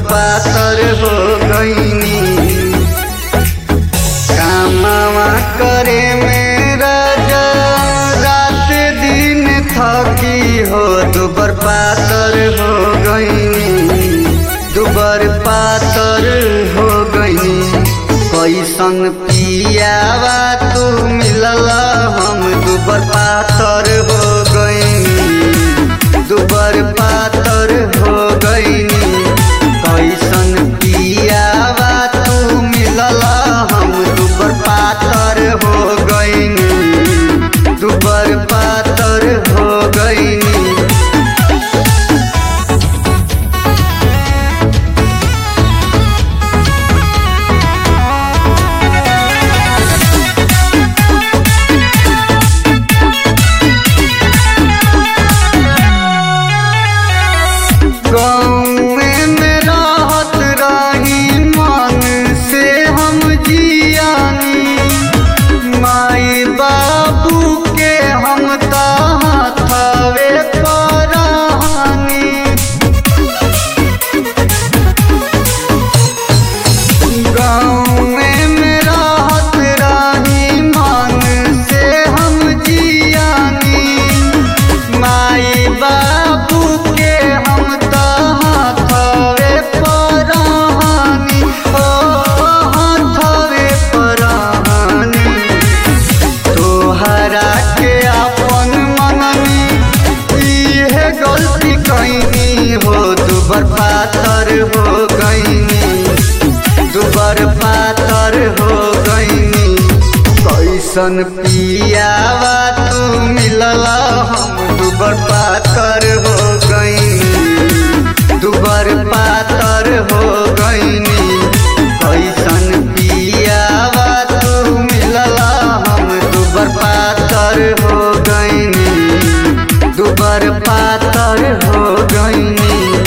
पातर हो गईनी कामवा करे मेरा रात दिन थकी हो दुबर पातर हो गईनी दुबर पातर हो गईनी कैसन पियावा तू मिलल हम दुबर पातर हो गईनी दुबर पातर हो गईनी कैसन पियावा तू मिलल हम दुबर पातर हो गईनी दुबर पातर हो गईनी गाँवे में रहत रही मन से हम जियानी माई बाबू के हम तहवे परानी गाँवे में रहत रही मन से हम जियानी माई बाबू के हम तहवे परानी ओ हथवे परानी तोहरा के अपन मननी इहे गलती कैनी हो दुबर पातर हो गईनी दुबर पातर हो गईनी कैसन पियावा तू मिलल हम दुबर पातर हो गईनी दुबर पातर हो गईनी कैसन पियावा तू मिलल हम दुबर पातर हो गईनी दुबर पातर हो गईनी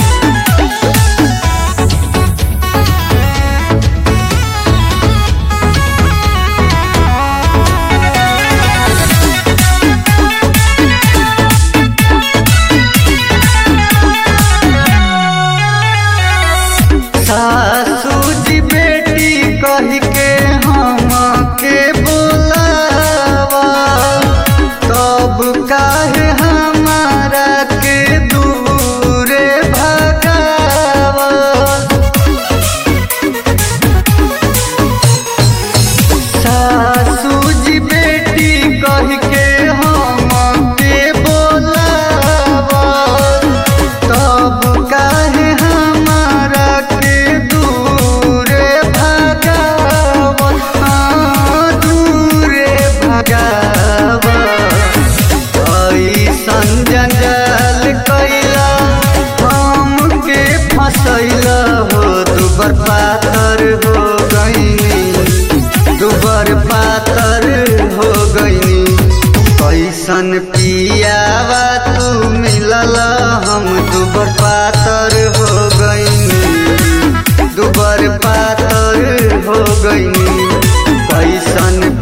सासू जी बेटी कह के हम के बोलावा तब काहे हमारा के दूरे भगावा सासू जी बेटी कह के हम के बोलावा तब काहे हमारा के दूरे भगावा हाँ, दूरे भगावा ऐसन जंजाल कैला हमके फसैला हो दुबर पातर हो गईनी दुबर पातर हो गईनी कैसन पियावा तू मिलल हम दुबर पातर हो गईनी दुबर पातर हो गईनी कैसन